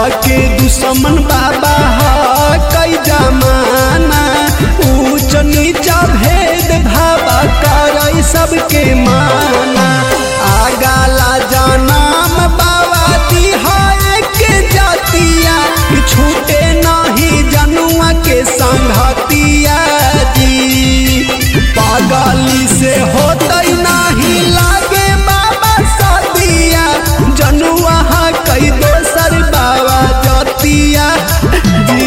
के दुश्मन बाबा ह कई जमाना ऊंच नीचा भेद भावा कर सबके माना आगाला जनाम बाबा दिहाए के जातिया छूटे नहीं जनुआ के संघतिया जी पागली से होतई नहीं लागे बाबा सदिया जनुआ हा कई दोसर बाबा जतिया जी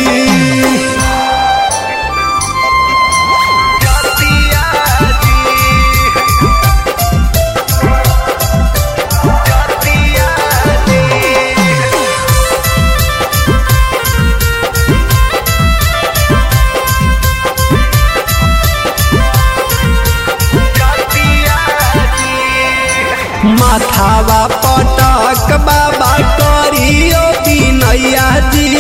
माथावा पटक बाबा करियो बिनैया जी